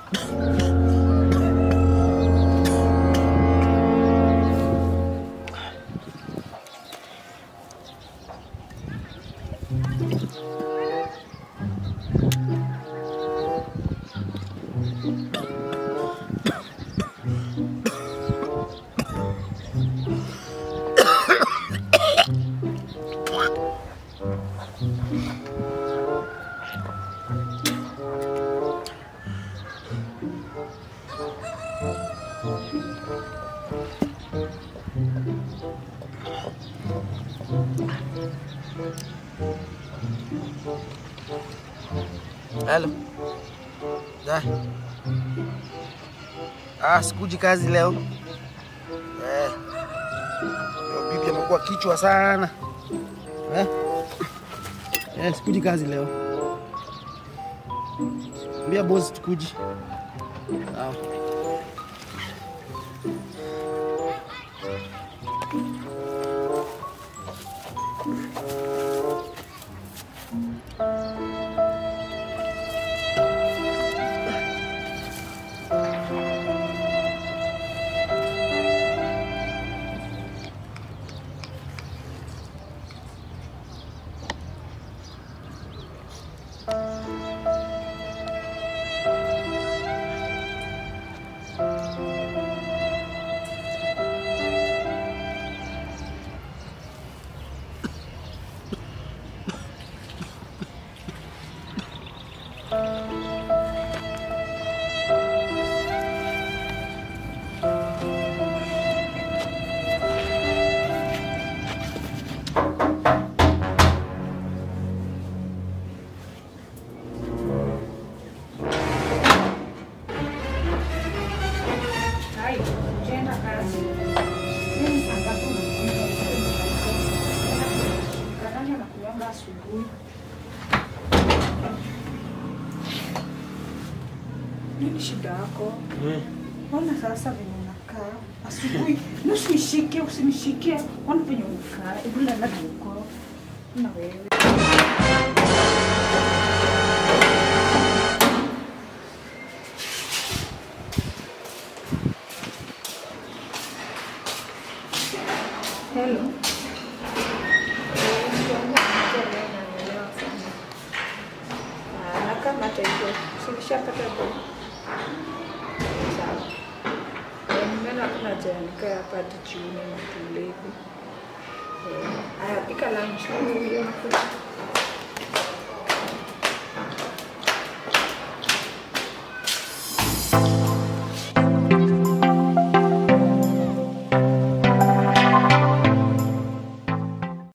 Halo. Da. Ah, sikuji kazi leo. Eh. Yo, bibi amekuwa kichwa sana. Eh? Eh, sikuji kazi leo. Mbia boss tukuji. Ah. Hai, ukienda kazi. Mimi saa tatu Kadanya na kuanga asubuhi. Nini shida yako? Ona sasa venye unakaa asubuhi, nusinishike, usinishike. Ona venye unakaa, hebu lala huko na wewe. Hello. na kama taifa silishapata do sawa nimeona kuna janika hapa hadi jioni na tulevi haya pika lunch hiyo nakuja